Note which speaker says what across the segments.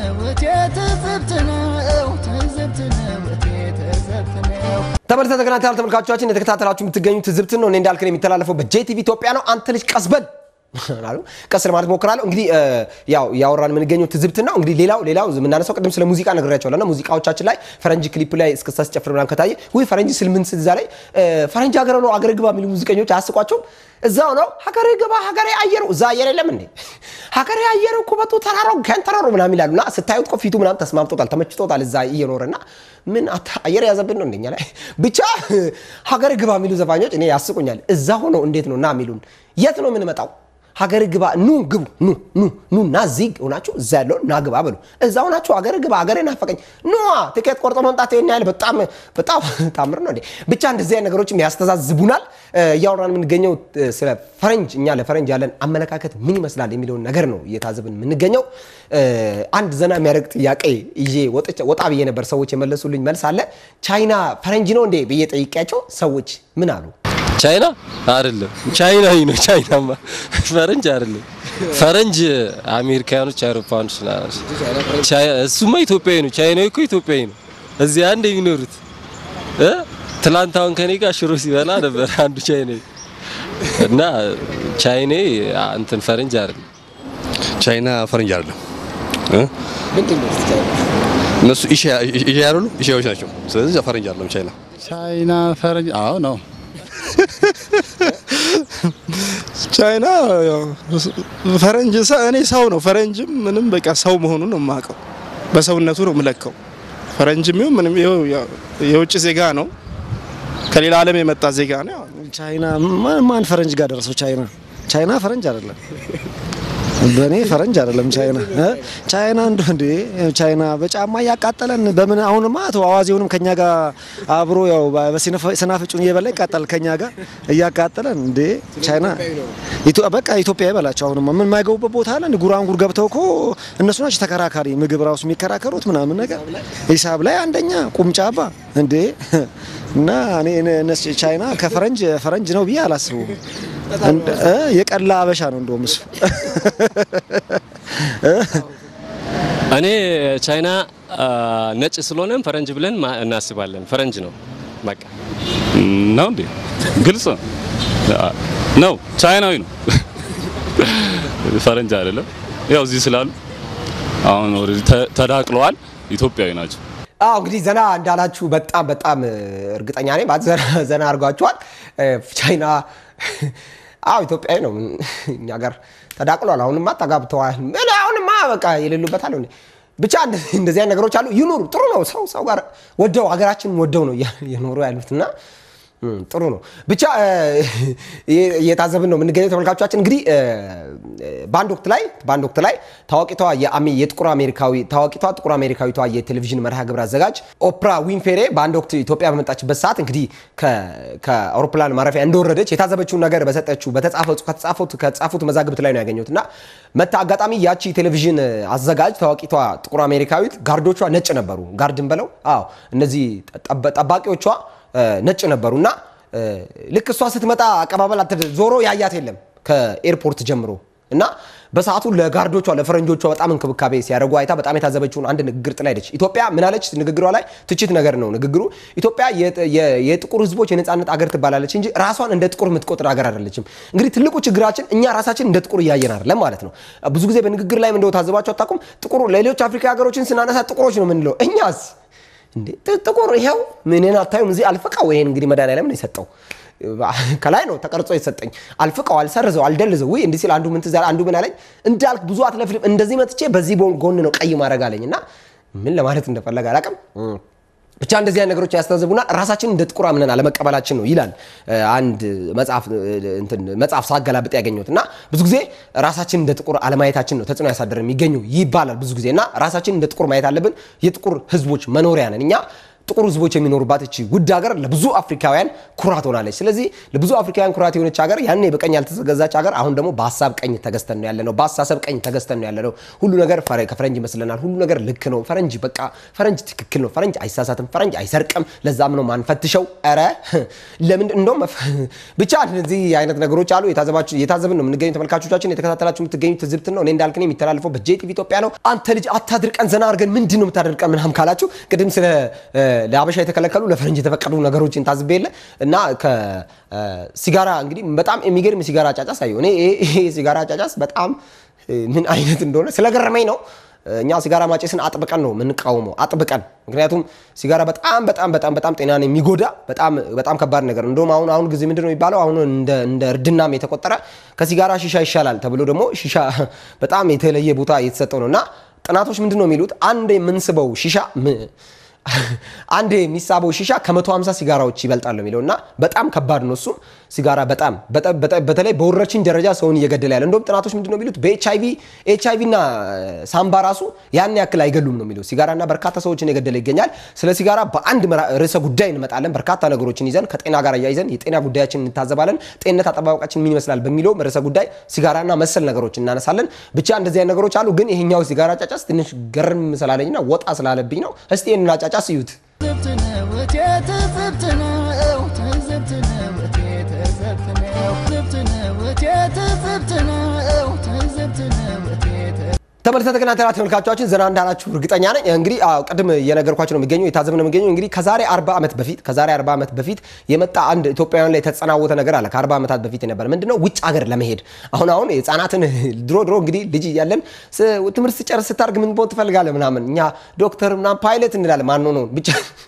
Speaker 1: ነው እቴ ትዝብት ነው ትዝብት ነው እቴ ትዝብት ነው
Speaker 2: ተመልሰ ተከታተል ተመልካቾቻችን የተከታተላችሁ የምትገኙ ትዝብትን ነው። እኔ እንዳልክን የሚተላለፈው በጄቲቪ ኢትዮጵያ ነው። አንተ ልጅ ቀስበል አሉ ቀስ ለማለት ሞክራለሁ። እንግዲህ እ፣ ያው ያወራን የምንገኘው ትዝብትን ነው። እንግዲህ ሌላው ሌላው የምናነሳው ቅድም ስለ ሙዚቃ ነግሬያቸዋለሁ እና ሙዚቃዎቻችን ላይ ፈረንጅ ክሊፕ ላይ እስክስታ ሲጨፍር ምናምን ከታየ ወይ ፈረንጅ ስል ምን ስል እዛ ላይ እ፣ ፈረንጅ ሀገር ነው አገር ግባ የሚሉ ሙዚቀኞች አያስቋቸውም? እዛው ነው ሀገሬ ግባ ሀገሬ አየሩ እዛ አየር የለም እንዴ ሀገሬ አየሩ ኩበቱ ተራራው ገንተረሩ ምናምን ይላሉ እና ስታዩት እኮ ፊቱ ምናምን ተስማምቶታል ተመችቶታል እዛ እየኖረና ምን አታ- አየር የያዘብን ነው እንደኛ ላይ ብቻ ሀገር ግባ የሚሉ ዘፋኞች እኔ ያስቁኛል እዛ ሆነው እንዴት ነው ና የሚሉን የት ነው የምንመጣው ሀገር ግባ ኑ ግቡ ኑ ኑ ኑ ና እዚህ ሆናችሁ እዛ ያለውን ና ግባ በሉ እዛ ሆናችሁ ሀገር ግባ ሀገሬ ናፈቀኝ ኑ ትኬት ቆርጦ መምጣት ይሄን ያህል በጣም በጣም ታምር ነው እንዴ ብቻ እንደዚህ አይነት ነገሮችም ያስተዛዝቡናል እ፣ እያወራን የምንገኘው እ፣ ስለ ፈረንጅ እኛ ለፈረንጅ ያለን አመለካከት ምን ይመስላል የሚለውን ነገር ነው እየታዘብን የምንገኘው እ፣ አንድ ዘና የሚያደርግ ጥያቄ ይዤ ወጥቼ- ወጣ ብዬ ነበር ሰዎች የመለሱልኝ መልስ አለ ቻይና ፈረንጅ ነው እንዴ ብዬ ጠይቄያቸው ሰዎች ምን አሉ
Speaker 3: ቻይና አይደለም፣ ቻይናዊ ነው። ቻይናማ ፈረንጅ አይደለም። ፈረንጅ አሜሪካኖች፣ አውሮፓኖች ናቸው። ቻይ- እሱማ ኢትዮጵያዊ ነው። ቻይናዊ እኮ ኢትዮጵያዊ ነው። እዚህ አንድ የሚኖሩት እ ትላንት አሁን ከኔ ጋር ሽሮ ሲበላ ነበር አንዱ ቻይናዊ እና ቻይናዊ እንትን ፈረንጅ አይደለም።
Speaker 4: ቻይና ፈረንጅ አይደለም እ? እነሱ ኢሽያ አይደሉ? ኢሽያዎች ናቸው። ስለዚህ ፈረንጅ አይደለም ቻይና።
Speaker 5: ቻይና ፈረንጅ አዎ ነው። ቻይና ያው ፈረንጅ ሰ- እኔ ሰው ነው ፈረንጅም ምንም በቃ ሰው መሆኑን ነው የማውቀው። በሰውነቱ ነው የምለካው። ፈረንጅም ይሁን ምንም ይኸው ያው የውጭ ዜጋ ነው፣ ከሌላ ዓለም የመጣ ዜጋ ነው። ያው
Speaker 6: ቻይና ማን ማን ፈረንጅ ጋር ደረሰው? ቻይና ቻይና ፈረንጅ አይደለም። በእኔ ፈረንጅ አይደለም ቻይና እ? ቻይና እንደ እንዴ ቻይና በጫማ እያቃጠለን በምን አሁንማ አቶ አዋዜውንም ከኛ ጋር አብሮ ያው በሰናፍጩን እየበላ ይቃጠል ከኛ ጋር እያቃጠለን እንዴ ቻይና ኢትዮ- በቃ ኢትዮጵያ ይበላቸው። አሁንማ ምን የማይገቡበት ቦታ አለ? እንደ ጉራንጉር ገብተው እኮ እነሱ ናቸው ተከራካሪ ምግብ ራሱ የሚከራከሩት ምናምን ነገር ሂሳብ ላይ አንደኛ ቁምጫባ እንዴ እና እኔ እነሱ ቻይና ከፈረንጅ ፈረንጅ ነው ብዬ አላስቡም። እንደ- እ የቀላ አበሻ ነው እንደውም እሱ
Speaker 3: እኔ ቻይና አ፣ ነጭ ስለሆነም ፈረንጅ ብለን ማ- እናስባለን። ፈረንጅ ነው በቃ
Speaker 7: ነው እንዴ? ግልጽ ነው ነው ቻይናዊ ነው ፈረንጅ አይደለም። ያው እዚህ ስላሉ አሁን ኦልሬዲ ተ- ተዳቅለዋል። ኢትዮጵያዊ ናቸው።
Speaker 2: አዎ እንግዲህ ዘና እንዳላችሁ በጣም በጣም እ፣ እርግጠኛ ነኝ። ማለት ዘና ዘና አድርጓችኋል። እ፣ ቻይና አዎ ኢትዮጵያዊ ነው። ምን እኛ ጋር ተዳቅሏል። አሁንማ ተጋብተዋል። ምን አሁንማ በቃ የሌሉበት አለ እንዴ? ብቻ እንደ- እንደዚህ አይነት ነገሮች አሉ። ይኑሩ፣ ጥሩ ነው። ሰው ሰው ጋር ወደው ሀገራችንን ወደው ነው እያ- እየኖሩ ያሉትና እም፣ ጥሩ ነው። ብቻ እ፣ እየ- እየታዘብን ነው የምንገኘው ተመልካቾቻችን። እንግዲህ እ፣ በአንድ ወቅት ላይ በአንድ ወቅት ላይ ታዋቂቷ የአሜ- የጥቁር አሜሪካዊ ታዋቂቷ ጥቁር አሜሪካዊቷ የቴሌቪዥን መርሃ ግብር አዘጋጅ ኦፕራ ዊንፌሬ በአንድ ወቅት ኢትዮጵያ በመጣችበት ሰዓት እንግዲህ ከ- ከአውሮፕላን ማረፊያ እንደወረደች የታዘበችውን ነገር በሰጠችው በተጻፈው ከተጻፉት ከተጻፉት መዛግብት ላይ ነው ያገኘሁት እና መታ አጋጣሚ ያቺ ቴሌቪዥን አዘጋጅ ታዋቂቷ ጥቁር አሜሪካዊት ጋርዶቿ ነጭ ነበሩ። ጋርድን በለው አዎ እነዚህ ጠባ- ጠባቂዎቿ እ፣ ነጭ ነበሩ እና እ፣ ልክ እሷ ስትመጣ አቀባበል አትደ- ዞሮ ያያት የለም ከኤርፖርት ጀምሮ እና በሰዓቱ ለጋርዶቿ ለፈረንጆቿ በጣም እንክብካቤ ሲያደርጉ አይታ በጣም የታዘበችውን አንድ ንግግር ጥላ ሄደች። ኢትዮጵያ ምን አለች? ንግግሯ ላይ ትችት ነገር ነው ንግግሩ። ኢትዮጵያ የጥ- የ- የጥቁር ሕዝቦች የነፃነት አገር ትባላለች እንጂ ራሷን እንደ ጥቁር የምትቆጥር ሀገር አይደለችም። እንግዲህ ትልቁ ችግራችን እኛ ራሳችን እንደ ጥቁር እያየን አይደለም ማለት ነው። ብዙ ጊዜ በንግግር ላይ እንደው ታዘባቸው አታውቁም? ጥቁር ሌሎች አፍሪካ ሀገሮችን ስናነሳ ጥቁሮች ነው የምንለው እኛስ እንዴ ጥ- ጥቁር ይኸው ምንን አታዩም? እዚህ አልፍቃው ይሄን እንግዲህ መድኃኒዓለም ነው የሰጠው ከላይ ነው ተቀርጾ የሰጠኝ። አልፍቀው አልሰርዘው አልደልዘው ውይ እንዲህ ሲል አንዱ ምን ትዝ አለ አንዱ ምን አለኝ እንዳልክ ብዙ አትለፍልም እንደዚህ መጥቼ በዚህ ቦ- ጎን ነው ቀይ ማድረግ አለኝ እና ምን ለማለት እንደፈለገ አላውቅም። ብቻ እንደዚህ አይነት ነገሮች ያስተዛዝቡናል። ራሳችን እንደ ጥቁር አምነን አለመቀበላችን ነው ይላል እ፣ አንድ መጽሐፍ እ፣ እንትን መጽሐፍ ሳገላብጥ ያገኘሁት እና ብዙ ጊዜ ራሳችን እንደ ጥቁር አለማየታችን ነው ተጽዕኖ ያሳደረ የሚገኙ ይባላል ብዙ ጊዜ እና ራሳችን እንደ ጥቁር ማየት አለብን። የጥቁር ሕዝቦች መኖሪያ ነን እኛ ጥቁር ህዝቦች የሚኖሩባት እቺ ውድ ሀገር ለብዙ አፍሪካውያን ኩራት ሆናለች። ስለዚህ ለብዙ አፍሪካውያን ኩራት የሆነች ሀገር ያኔ በቀኝ ያልተገዛች ሀገር አሁን ደግሞ በሀሳብ ቀኝ ተገዝተን ነው ያለነው። በአስተሳሰብ ቀኝ ተገዝተን ነው ያለነው። ሁሉ ነገር ፈረ- ከፈረንጅ ይመስለናል። ሁሉ ነገር ልክ ነው። ፈረንጅ በቃ ፈረንጅ ትክክል ነው። ፈረንጅ አይሳሳትም። ፈረንጅ አይሰርቅም። ለዛም ነው ማንፈትሸው። ኧረ ለምን እንደውም መፍ- ብቻ እነዚህ አይነት ነገሮች አሉ። የታዘባችሁ የታዘብን ነው የምንገኙ ተመልካቾቻችን፣ የተከታተላችሁ የምትገኙ ትዝብትን ነው። እኔ እንዳልክ ነኝ የሚተላለፈው በጄቲቪ ኢትዮጵያ ነው። አንተ ልጅ አታድርቀን፣ ዘና አድርገን ምንድን ነው የምታደርቀን ምናምን ካላችሁ ቅድም ስለ እ፣ ለአበሻ የተከለከሉ ለፈረንጅ የተፈቀዱ ነገሮችን ታዝቤ የለ እና ከሲጋራ እንግዲህ በጣም የሚገርም ሲጋራ አጫጫስ አየሁ እኔ። ይሄ- ይሄ ሲጋራ አጫጫስ በጣም እ፣ ምን አይነት እንደሆነ ስለገረመኝ ነው። እኛ ሲጋራ ማጨስን አጥብቀን ነው የምንቃወመው፣ አጥብቀን። ምክንያቱም ሲጋራ በጣም በጣም በጣም በጣም ጤናን የሚጎዳ በጣም በጣም ከባድ ነገር ነው። እንደውም አሁን አሁን ጊዜ ምንድን ነው የሚባለው አሁን እንደ እንደ እርድናም የተቆጠረ ከሲጋራ ሺሻ ይሻላል ተብሎ ደግሞ ሺሻ በጣም የተለየ ቦታ እየተሰጠው ነው እና ጥናቶች ምንድን ነው የሚሉት አንድ የምንስበው ሺሻ ም- አንድ የሚሳበው ሺሻ ከ150 ሲጋራዎች ይበልጣል ነው የሚለው እና በጣም ከባድ ነው እሱም ሲጋራ በጣም በጣም- በጣም- በተለይ በወረርሽኝ ደረጃ ሰውን እየገደለ ያለ እንደውም ጥናቶች ምንድን ነው የሚሉት በኤችአይቪ ኤችአይቪ እና ሳምባ ራሱ ያን ያክል አይገሉም ነው የሚለው ሲጋራና በርካታ ሰዎችን የገደለ ይገኛል ስለ ሲጋራ በአንድ ምራ- ርዕሰ ጉዳይ እንመጣለን በርካታ ነገሮችን ይዘን ከጤና ጋር እያይዘን የጤና ጉዳያችን እንታዘባለን ጤንነት አጠባበቃችን ምን ይመስላል በሚለው ርዕሰ ጉዳይ ሲጋራና መሰል ነገሮች እናነሳለን ብቻ እንደዚህ አይነት ነገሮች አሉ ግን ይሄኛው ሲጋራ ጫጫስ ትንሽ ገርም ስላለኝና ወጣ ስላለብኝ ነው እስቲ ይህንን አጫጫስ እዩት
Speaker 1: ትዝብት ነው እቴ ትዝብት ነው ትዝብት ነው እቴ ትዝብት ነው ትዝብት ነው እቴ ትዝብት ነው ትዝብት ነው እቴ ትዝብት
Speaker 2: ተመልሰ ተከታተላ ተመልካቾቻችን ዘና እንዳላችሁ እርግጠኛ ነኝ። እንግዲህ አዎ ቅድም እየነገርኳቸው ነው የሚገኘው የታዘብ ነው የሚገኘው እንግዲህ ከዛሬ 40 ዓመት በፊት ከዛሬ 40 ዓመት በፊት የመጣ አንድ ኢትዮጵያውያን ላይ የተጸናወተ ነገር አለ። ከ40 ዓመታት በፊት የነበረ ምንድነው ውጭ ሀገር ለመሄድ አሁን አሁን የህፃናትን ድሮ ድሮ እንግዲህ ልጅ እያለን ስ- ትምህርት ስጨርስ ስታርግ ምን መሆን ትፈልጋለህ ምናምን እኛ ዶክተር ምናምን ፓይለት እንላለን። ማን ነው ብቻ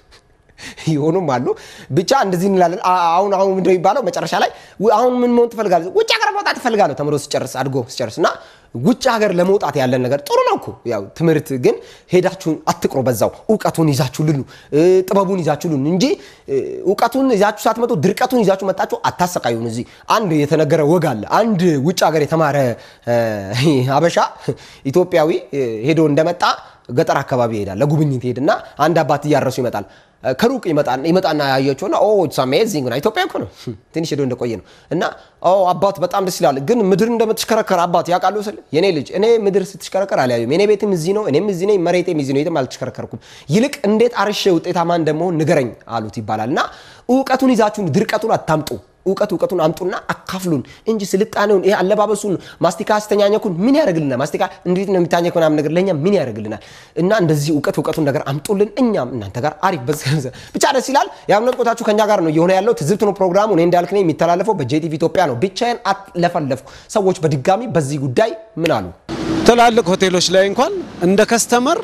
Speaker 2: ይሆኑም አሉ ብቻ እንደዚህ እንላለን። አ- አሁን አሁን ምንድነው የሚባለው መጨረሻ ላይ ው- አሁን ምን መሆን ትፈልጋለህ? ውጭ ሀገር መውጣት ትፈልጋለሁ ተምሮ ሲጨርስ አድጎ ሲጨርስ እና ውጭ ሀገር ለመውጣት ያለን ነገር ጥሩ ነው እኮ ያው ትምህርት ግን ሄዳችሁ አትቅሩ። በዛው እውቀቱን ይዛችሁ ልኑ፣ እ፣ ጥበቡን ይዛችሁ ልኑ እንጂ እ፣ እውቀቱን ይዛችሁ ሳትመጡ ድርቀቱን ይዛችሁ መጣችሁ አታሰቃዩን። እዚህ አንድ የተነገረ ወግ አለ። አንድ ውጭ ሀገር የተማረ እ፣ ሀበሻ ኢትዮጵያዊ እ፣ ሄዶ እንደመጣ ገጠር አካባቢ ይሄዳል ለጉብኝት ይሄድና አንድ አባት እያረሱ ይመጣል ከሩቅ ይመጣ- ይመጣና ያያቸውና ኦ ኢትስ አሜዚንግ ነው ኢትዮጵያ እኮ ነው ትንሽ ሄዶ እንደቆየ ነው እና ኦ አባት በጣም ደስ ይላል ግን ምድር እንደምትሽከረከር አባት ያውቃሉ ስል የኔ ልጅ እኔ ምድር ስትሽከረከር አልያዩም የኔ ቤትም እዚህ ነው እኔም እዚህ ነኝ መሬቴም እዚህ ነው የትም አልተሽከረከርኩም ይልቅ እንዴት አርሼ ውጤታማ እንደመሆን ንገረኝ አሉት ይባላል እና እውቀቱን ይዛችሁን ድርቀቱን አታምጡ እውቀት እውቀቱን አምጡና አካፍሉን እንጂ ስልጣኔውን ይሄ አለባበሱን ማስቲካ አስተኛኘኩን ምን ያደርግልናል? ማስቲካ እንዴት ነው የሚታኘክ ምናምን ነገር ለእኛ ምን ያደርግልናል? እና እንደዚህ እውቀት እውቀቱን ነገር አምጡልን፣ እኛም እናንተ ጋር አሪፍ በዝ- ብቻ ደስ ይላል። የአምነት ቆታችሁ ከኛ ጋር ነው እየሆነ ያለው። ትዝብት ነው ፕሮግራሙ። እኔ እንዳልክ ነኝ። የሚተላለፈው በጄቲቪ ኢትዮጵያ ነው። ብቻዬን አትለፈለፍኩ። ሰዎች በድጋሚ በዚህ ጉዳይ ምን አሉ?
Speaker 8: ትላልቅ ሆቴሎች ላይ እንኳን እንደ ከስተመር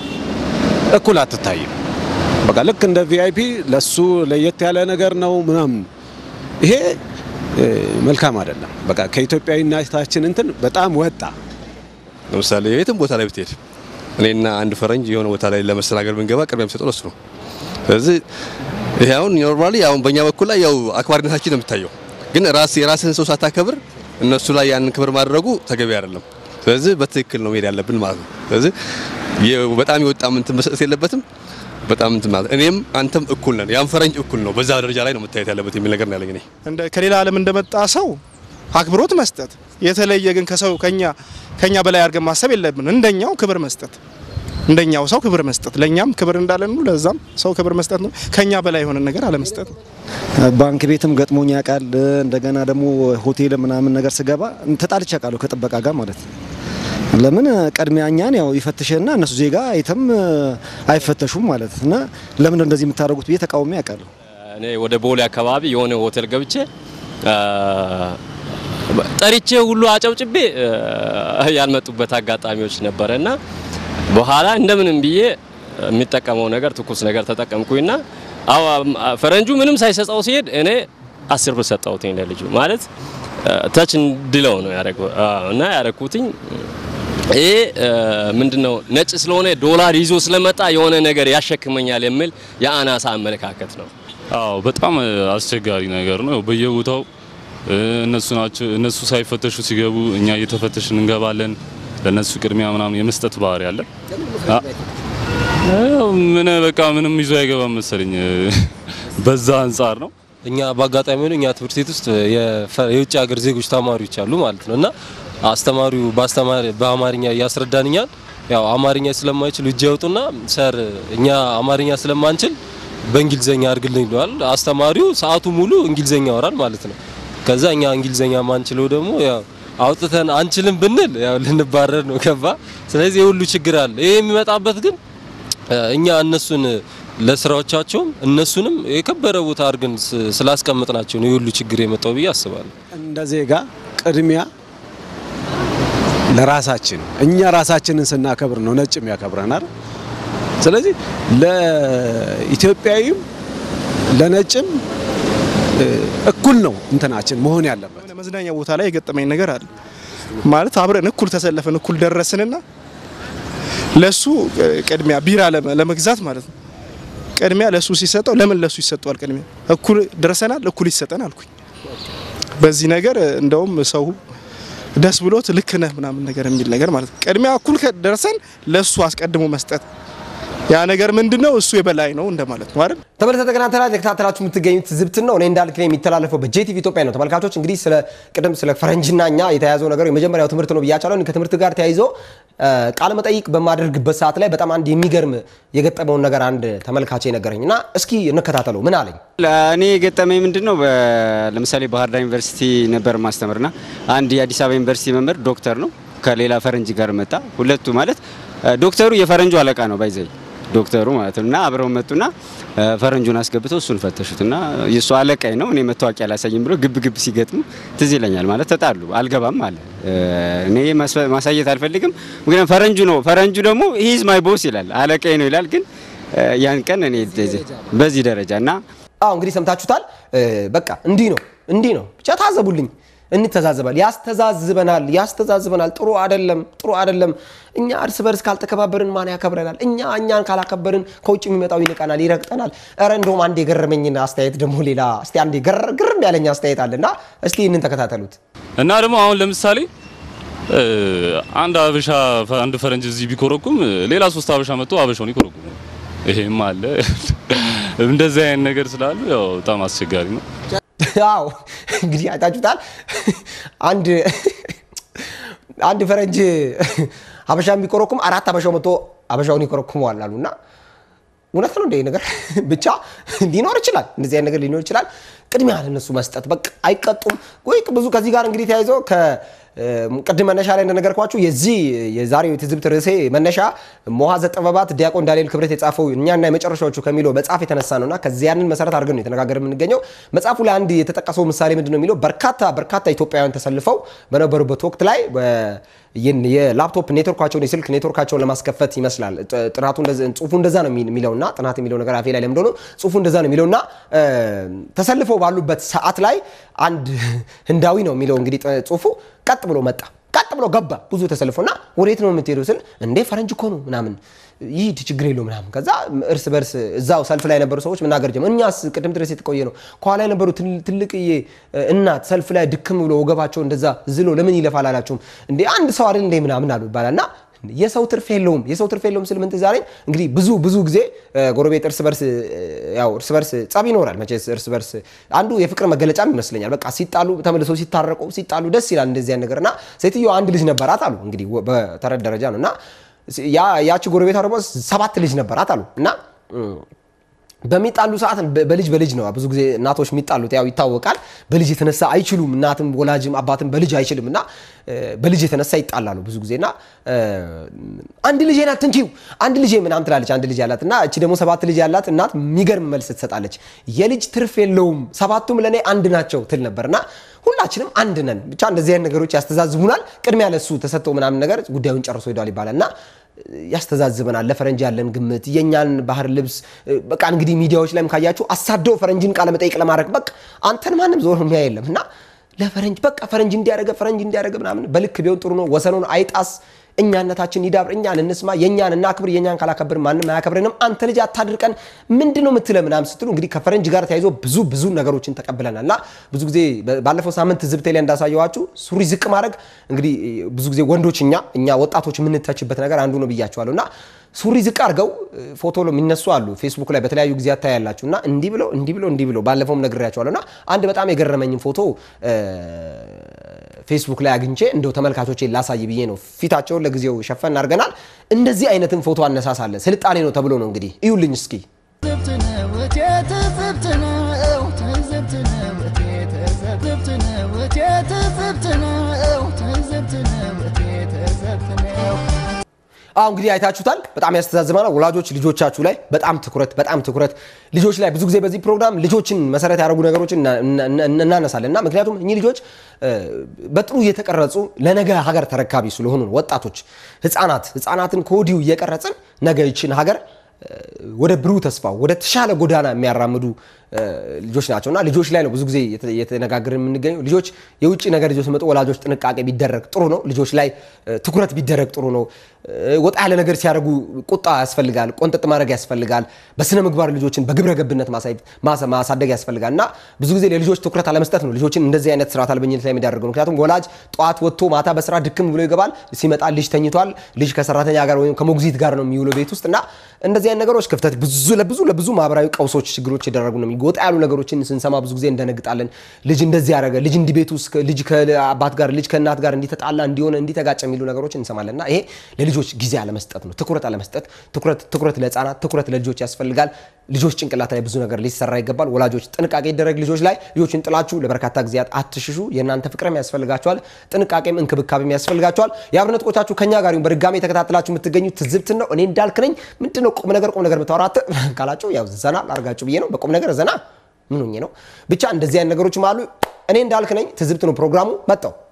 Speaker 8: እኩል አትታይም። በቃ ልክ እንደ ቪአይፒ ለሱ ለየት ያለ ነገር ነው ምናምን። ይሄ እ፣ መልካም አይደለም። በቃ ከኢትዮጵያዊነታችን እንትን በጣም ወጣ።
Speaker 4: ለምሳሌ የትም ቦታ ላይ ብትሄድ እኔና አንድ ፈረንጅ የሆነ ቦታ ላይ ለመስተናገድ ብንገባ ቅድሚያ የሚሰጠው ለሱ ነው። ስለዚህ ይሄ አሁን ኖርማሊ አሁን በእኛ በኩል ላይ ያው አክባሪነታችን ነው የሚታየው፣ ግን ራስ የራስህን ሰው ሳታከብር እነሱ ላይ ያንን ክብር ማድረጉ ተገቢ አይደለም። ስለዚህ በትክክል ነው መሄድ ያለብን ማለት ነው። ስለዚህ የ- በጣም የወጣ እንትን መሰጠት የለበትም። በጣም እንትን ማለት እኔም አንተም እኩል ነን፣ ያም ፈረንጅ እኩል ነው፣ በዛ ደረጃ ላይ ነው መታየት ያለበት የሚል ነገር ነው ያለኝ እኔ።
Speaker 5: እንደ ከሌላ ዓለም እንደመጣ ሰው አክብሮት መስጠት፣ የተለየ ግን ከሰው ከኛ ከኛ በላይ አድርገን ማሰብ የለብን። እንደኛው ክብር መስጠት፣ እንደኛው ሰው ክብር መስጠት፣ ለኛም ክብር እንዳለን ነው ለዛም ሰው ክብር መስጠት ነው። ከኛ በላይ የሆነ ነገር አለመስጠት ነው።
Speaker 6: ባንክ ቤትም ገጥሞኝ ያውቃል። እንደገና ደግሞ ሆቴል ምናምን ነገር ስገባ ተጣልቼ አውቃለሁ ከጥበቃ ጋር ማለት ነው። ለምን ቀድሚያ እኛን ያው ይፈትሽና እነሱ ዜጋ አይተም አይፈተሹም ማለት እና ለምን እንደዚህ የምታደርጉት ብዬ ተቃውሞ ያውቃለሁ።
Speaker 3: እኔ ወደ ቦሌ አካባቢ የሆነ ሆቴል ገብቼ አ፣ ጠሪቼ ሁሉ አጨብጭቤ አ፣ ያልመጡበት አጋጣሚዎች ነበረ እና በኋላ እንደምንም ብዬ የሚጠቀመው ነገር ትኩስ ነገር ተጠቀምኩኝና አዎ ፈረንጁ ምንም ሳይሰጠው ሲሄድ እኔ አስር ብር ሰጠሁትኝ ለልጁ ማለት ታች እንድለው ነው ያደረገው እና ያደረኩትኝ ይሄ ምንድነው ነጭ ስለሆነ ዶላር ይዞ ስለመጣ የሆነ ነገር ያሸክመኛል የሚል የአናሳ አመለካከት ነው።
Speaker 7: አዎ በጣም አስቸጋሪ ነገር ነው። በየቦታው እ፣ እነሱ ናቸው እነሱ ሳይፈተሹ ሲገቡ እኛ እየተፈተሽን እንገባለን። ለነሱ ቅድሚያ ምናምን የመስጠት ባህሪ አለ። አ- ያው ምን በቃ ምንም ይዞ አይገባም መሰለኝ በዛ አንጻር ነው።
Speaker 3: እኛ በአጋጣሚ ሆኖ እኛ ትምህርት ቤት ውስጥ የፈ- የውጭ ሀገር ዜጎች ተማሪዎች አሉ ማለት ነው እና አስተማሪው በአስተማሪ በአማርኛ እያስረዳንኛል ያው አማርኛ ስለማይችል እጅ ያውጡና ሰር እኛ አማርኛ ስለማንችል በእንግሊዘኛ አድርግልኝ ይለዋል። አስተማሪው ሰዓቱ ሙሉ እንግሊዘኛ ያወራል ማለት ነው። ከዛ እኛ እንግሊዘኛ ማንችለው ደግሞ ያው አውጥተን አንችልም ብንል ያው ልንባረር ነው ገባ። ስለዚህ የሁሉ ችግር አለ። ይሄ የሚመጣበት ግን እኛ እነሱን ለስራዎቻቸውም እነሱንም የከበረ ቦታ አድርገን ስ- ስላስቀምጥናቸው ነው የሁሉ ችግር የመጣው ብዬ አስባለሁ።
Speaker 8: እንደ ዜጋ ቅድሚያ ለራሳችን እኛ ራሳችንን ስናከብር ነው ነጭም ያከብረናል። ስለዚህ ለኢትዮጵያዊም ለነጭም እ፣ እኩል ነው እንትናችን መሆን ያለበት።
Speaker 5: የሆነ መዝናኛ ቦታ ላይ የገጠመኝ ነገር አለ ማለት አብረን እኩል ተሰለፈን እኩል ደረስንና ለሱ እ፣ ቅድሚያ ቢራ ለመ- ለመግዛት ማለት ነው ቅድሚያ ለሱ ሲሰጠው ለምን ለሱ ይሰጠዋል? ቅድሚያ እኩል ደርሰናል፣ እኩል ይሰጠን አልኩኝ። በዚህ ነገር እ፣ እንደውም ሰው ደስ ብሎት ልክ ነህ ምናምን ነገር የሚል ነገር ማለት ነው። ቅድሚያ እኩል ደርሰን ለሱ አስቀድሞ መስጠት ያ ነገር ምንድነው? እሱ የበላይ ነው እንደማለት ነው አይደል?
Speaker 2: ተመልሰ ተከታተላ ተከታተላችሁ የምትገኙት ዝብትን ነው። እኔ እንዳልክ ላይ የሚተላለፈው በጄቲቪ ኢትዮጵያ ነው። ተመልካቾች እንግዲህ ስለ ቅድም ስለ ፈረንጅና እኛ የተያዘው ነገር የመጀመሪያው ትምህርት ነው ብያቻለሁ። እኔ ከትምህርት ጋር ተያይዞ ቃለ መጠይቅ በማደርግበት ሰዓት ላይ በጣም አንድ የሚገርም የገጠመውን ነገር አንድ ተመልካች ነገረኝ እና እስኪ እንከታተለው። ምን አለኝ?
Speaker 9: እኔ የገጠመኝ ምንድን ነው? በ- ለምሳሌ ባህር ዳር ዩኒቨርሲቲ ነበር ማስተምርና አንድ የአዲስ አበባ ዩኒቨርሲቲ መምህር ዶክተር ነው ከሌላ ፈረንጅ ጋር መጣ። ሁለቱ ማለት እ፣ ዶክተሩ የፈረንጁ አለቃ ነው ባይዘይ ዶክተሩ ማለት ነው እና አብረው መጡና እ፣ ፈረንጁን አስገብተው እሱን ፈተሹትና የእሱ አለቃይ ነው እኔ መታወቂያ አላሳይም ብሎ ግብ ግብ ሲገጥሙ ትዝ ይለኛል። ማለት ተጣሉ። አልገባም አለ እ፣ እኔ ማስፈ- ማሳየት አልፈልግም፣ ምክንያቱም ፈረንጁ ነው ፈረንጁ ደግሞ ሂዝ ማይ ቦስ ይላል አለቃይ ነው ይላል። ግን እ፣ ያን ቀን እኔ በዚህ ደረጃ እና
Speaker 2: አዎ እንግዲህ ሰምታችሁታል። እ፣ በቃ እንዲህ ነው እንዲህ ነው ብቻ ታዘቡልኝ። እንተዛዘባል፣ ያስተዛዝበናል፣ ያስተዛዝበናል። ጥሩ አይደለም፣ ጥሩ አይደለም። እኛ እርስ በርስ ካልተከባበርን ማን ያከብረናል? እኛ እኛን ካላከበርን ከውጭ የሚመጣው ይንቀናል፣ ይረግጠናል። ኧረ እንደውም አንድ የገረመኝን አስተያየት ደግሞ ሌላ እስቲ አንድ የገረ- ግርም ያለኝ አስተያየት አለና እስቲ ይህንን ተከታተሉት።
Speaker 7: እና ደግሞ አሁን ለምሳሌ እ፣ አንድ አበሻ አንድ ፈረንጅ እዚህ ቢኮረኩም ሌላ ሶስት አበሻ መጥቶ አበሻውን ይኮረኩም። ይሄም አለ እንደዚህ አይነት ነገር ስላሉ ያው በጣም አስቸጋሪ ነው።
Speaker 2: አዎ እንግዲህ አይታችሁታል። አንድ አንድ ፈረንጅ ሀበሻ የሚኮረኩም አራት ሀበሻው መጥቶ ሀበሻውን ይኮረኩመዋል አሉ እና እውነት ነው እንደ ይሄ ነገር ብቻ ሊኖር ይችላል። እንደዚህ አይነት ነገር ሊኖር ይችላል። ቅድሚያ ለነሱ መስጠት በቃ አይቀጡም ወይ ብዙ ከዚህ ጋር እንግዲህ ተያይዞ ቅድም መነሻ ላይ እንደነገርኳችሁ የዚህ የዛሬው የትዝብት ርዕሴ መነሻ መዋዘ ጥበባት ዲያቆን ዳንኤል ክብረት የጻፈው እኛና የመጨረሻዎቹ ከሚለው መጽሐፍ የተነሳ ነውና ከዚህ ያንን መሰረት አድርገን ነው የተነጋገር የምንገኘው። መጽሐፉ ላይ አንድ የተጠቀሰው ምሳሌ ምንድን ነው የሚለው በርካታ በርካታ ኢትዮጵያውያን ተሰልፈው በነበሩበት ወቅት ላይ የላፕቶፕ ኔትወርካቸውን የስልክ ኔትወርካቸውን ለማስከፈት ይመስላል ጥናቱ ጽሁፉ እንደዛ ነው የሚለውና ጥናት የሚለው ነገር አፌ ላይ ለምደ ነው ጽሁፉ እንደዛ ነው የሚለውና ተሰልፈው ባሉበት ሰዓት ላይ አንድ ህንዳዊ ነው የሚለው እንግዲህ ጽሁፉ ቀጥ ብሎ መጣ ቀጥ ብሎ ገባ ብዙ ተሰልፎና ወዴት ነው የምትሄደው ስል እንዴ ፈረንጅ እኮ ነው ምናምን ይሂድ ችግር የለው ምናምን ከዛ እርስ በርስ እዛው ሰልፍ ላይ የነበሩ ሰዎች መናገር ጀመሩ እኛስ ቅድም ድረስ የተቆየ ነው ከኋላ የነበሩ ትልቅዬ እናት ሰልፍ ላይ ድክም ብሎ ወገባቸው እንደዛ ዝሎ ለምን ይለፋል አላችሁም እንዴ አንድ ሰው አይደል እንዴ ምናምን አሉ ይባላል እና የሰው ትርፍ የለውም የሰው ትርፍ የለውም ስል ምን ትዝ አለኝ እንግዲህ ብዙ ብዙ ጊዜ ጎረቤት እርስ በርስ ያው እርስ በርስ ጸብ ይኖራል መቼስ እርስ በርስ አንዱ የፍቅር መገለጫም ይመስለኛል በቃ ሲጣሉ ተመልሰው ሲታረቁ ሲጣሉ ደስ ይላል እንደዚህ ነገር እና ሴትዮ አንድ ልጅ ነበራት አሉ እንግዲህ በተረት ደረጃ ነው እና ያቺ ጎረቤቷ ደግሞ ሰባት ልጅ ነበራት አሉ እና በሚጣሉ ሰዓት በልጅ በልጅ ነው ብዙ ጊዜ እናቶች የሚጣሉት ያው ይታወቃል። በልጅ የተነሳ አይችሉም። እናትም ወላጅም አባትም በልጅ አይችልም እና በልጅ የተነሳ ይጣላሉ ብዙ ጊዜ እና አንድ ልጅ ናት ትንኪው አንድ ልጅ ምናምን ትላለች አንድ ልጅ ያላት እና እቺ ደግሞ ሰባት ልጅ ያላት እናት የሚገርም መልስ ትሰጣለች። የልጅ ትርፍ የለውም ሰባቱም ለእኔ አንድ ናቸው ትል ነበር እና ሁላችንም አንድ ነን። ብቻ እንደዚህ አይነት ነገሮች ያስተዛዝቡናል። ቅድሚያ ለሱ ተሰጥቶ ምናምን ነገር ጉዳዩን ጨርሶ ሄዷል ይባላል እና ያስተዛዝበናል። ለፈረንጅ ያለን ግምት የእኛን ባህር ልብስ በቃ እንግዲህ ሚዲያዎች ላይም ካያችሁ አሳደው ፈረንጅን ቃለ መጠይቅ ለማድረግ በቃ አንተን ማንም ዞር የሚያ የለም እና ለፈረንጅ በቃ ፈረንጅ እንዲያደረገ ፈረንጅ እንዲያደረገ ምናምን በልክ ቢሆን ጥሩ ነው። ወሰኑን አይጣስ። እኛነታችን ይዳብር። እኛን እንስማ። የእኛን እናክብር። የእኛን ካላከብር ማንም አያከብረንም። አንተ ልጅ አታድርቀን ምንድን ነው የምትለ ምናምን ስትሉ እንግዲህ ከፈረንጅ ጋር ተያይዞ ብዙ ብዙ ነገሮችን ተቀብለናል እና ብዙ ጊዜ ባለፈው ሳምንት ዝብቴ ላይ እንዳሳየዋችሁ ሱሪ ዝቅ ማድረግ እንግዲህ ብዙ ጊዜ ወንዶች እኛ እኛ ወጣቶች የምንተችበት ነገር አንዱ ነው ብያቸዋለሁ እና ሱሪ ዝቅ አድርገው ፎቶ የሚነሱ አሉ ፌስቡክ ላይ በተለያዩ ጊዜያት ታያላችሁ። እና እንዲህ ብለው እንዲህ ብለው እንዲህ ብለው ባለፈውም ነግሬያቸዋለሁ። እና አንድ በጣም የገረመኝን ፎቶ ፌስቡክ ላይ አግኝቼ እንደው ተመልካቾቼ ላሳይ ብዬ ነው። ፊታቸውን ለጊዜው ሸፈን አድርገናል። እንደዚህ አይነትን ፎቶ አነሳሳለ ስልጣኔ ነው ተብሎ ነው እንግዲህ እዩልኝ እስኪ
Speaker 1: ትዝብት ነው እቴ ትዝብት ነው ትዝብት ነው እቴ ትዝብት ነው እቴ ትዝብት ነው ትዝብት ነው እቴ ትዝብት ነው
Speaker 2: አሁ እንግዲህ አይታችሁታል። በጣም ያስተዛዝማል። ወላጆች ልጆቻችሁ ላይ በጣም ትኩረት በጣም ትኩረት ልጆች ላይ ብዙ ጊዜ በዚህ ፕሮግራም ልጆችን መሰረት ያደረጉ ነገሮችን እና- እና- እና- እናነሳለን እና ምክንያቱም እኚህ ልጆች እ፣ በጥሩ እየተቀረጹ ለነገ ሀገር ተረካቢ ስለሆኑ ነው። ወጣቶች፣ ህፃናት ህፃናትን ከወዲሁ እየቀረጽን ነገ ይችን ሀገር እ፣ ወደ ብሩህ ተስፋ ወደ ተሻለ ጎዳና የሚያራምዱ እ፣ ልጆች ናቸው እና ልጆች ላይ ነው ብዙ ጊዜ የተ- እየተነጋገርን የምንገኘው። ልጆች የውጭ ነገር ይዞ ሲመጡ ወላጆች ጥንቃቄ ቢደረግ ጥሩ ነው። ልጆች ላይ እ፣ ትኩረት ቢደረግ ጥሩ ነው። እ፣ ወጣ ያለ ነገር ሲያደርጉ ቁጣ ያስፈልጋል፣ ቆንጠጥ ማድረግ ያስፈልጋል። በስነ ምግባር ልጆችን በግብረ ገብነት ማሳየት- ማሳ- ማሳደግ ያስፈልጋል እና ብዙ ጊዜ ለልጆች ትኩረት አለመስጠት ነው ልጆችን እንደዚህ አይነት ስርዓት አልበኝነት ላይ የሚዳረገው። ምክንያቱም ወላጅ ጠዋት ወጥቶ ማታ በስራ ድክም ብሎ ይገባል። ሲመጣ ልጅ ተኝቷል። ልጅ ከሰራተኛ ጋር ወይም ከሞግዚት ጋር ነው የሚውለው ቤት ውስጥ እና እንደዚህ አይነት ነገሮች ክፍተት ብዙ ለብዙ ለብዙ ማህበራዊ ቀውሶች፣ ችግሮች የደረጉ ነው። ወጣ ያሉ ነገሮችን ስንሰማ ብዙ ጊዜ እንደነግጣለን። ልጅ እንደዚህ ያደረገ ልጅ እንዲህ ቤት ውስጥ ልጅ ከአባት ጋር ልጅ ከእናት ጋር እንዲተጣላ እንዲሆነ እንዲተጋጨ የሚሉ ነገሮችን እንሰማለን እና ይሄ ለልጆች ጊዜ አለመስጠት ነው። ትኩረት አለመስጠት፣ ትኩረት ትኩረት ለህፃናት ትኩረት ለልጆች ያስፈልጋል። ልጆች ጭንቅላት ላይ ብዙ ነገር ሊሰራ ይገባል። ወላጆች ጥንቃቄ ይደረግ። ልጆች ላይ ልጆችን ጥላችሁ ለበርካታ ጊዜያት አትሽሹ። የእናንተ ፍቅርም ያስፈልጋቸዋል፣ ጥንቃቄም እንክብካቤም ያስፈልጋቸዋል። የአብነት ቆቻችሁ ከኛ ጋር ይሁን። በድጋሚ የተከታተላችሁ የምትገኙት ትዝብትን ነው። እኔ እንዳልክ ነኝ። ምንድነው ቁም ነገር ቁም ነገር የምታወራት ካላችሁ ያው ዘና ላርጋችሁ ብዬ ነው። በቁም ነገር ዘና ምን ሆኜ ነው? ብቻ እንደዚህ አይነት ነገሮችም አሉ። እኔ እንዳልክ ነኝ። ትዝብት ነው ፕሮግራሙ። መጣው